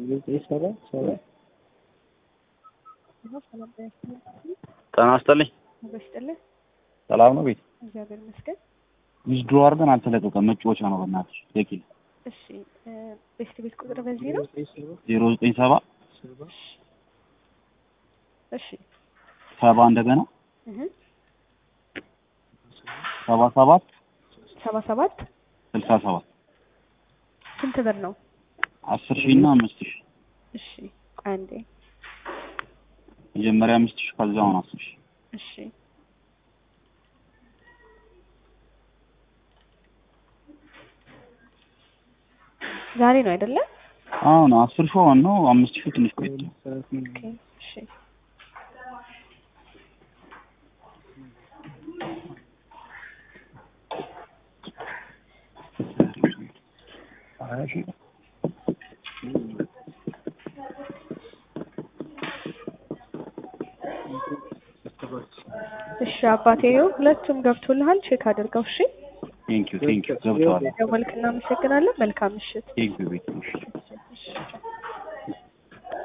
ጤና ይስጥልኝ። በስጥልህ ሰላም ነው ቤት እግዚአብሔር ይመስገን። ዊዝድሮ አድርገን አልተለቀቀም። መጫወቻ ነው በእናትሽ ደቂል እሺ እ ቤስት ቤት ቁጥር በዚህ ነው። ዜሮ ዘጠኝ ሰባ እሺ ሰባ እንደገና እህ ሰባ ሰባት ሰባ ሰባት ስልሳ ሰባት ስንት ብር ነው? አስር ሺህ እና አምስት ሺህ እሺ ቆይ አንዴ መጀመሪያ አምስት ሺህ ከዛ አሁን አስር ሺህ እሺ ዛሬ ነው አይደለ? አሁን አስር ሺህ አሁን ነው አምስት ሺህ ትንሽ ቆይቶ ኦኬ እሺ እሺ አባቴ ይኸው ሁለቱም ገብቶልሃል። ቼክ አድርገው። እሺ ቴንኪዩ ቴንኪዩ ገብተዋል። ደወልክ፣ እናመሰግናለን። መልካም ምሽት። ቴንኪዩ ቤት እሺ እሺ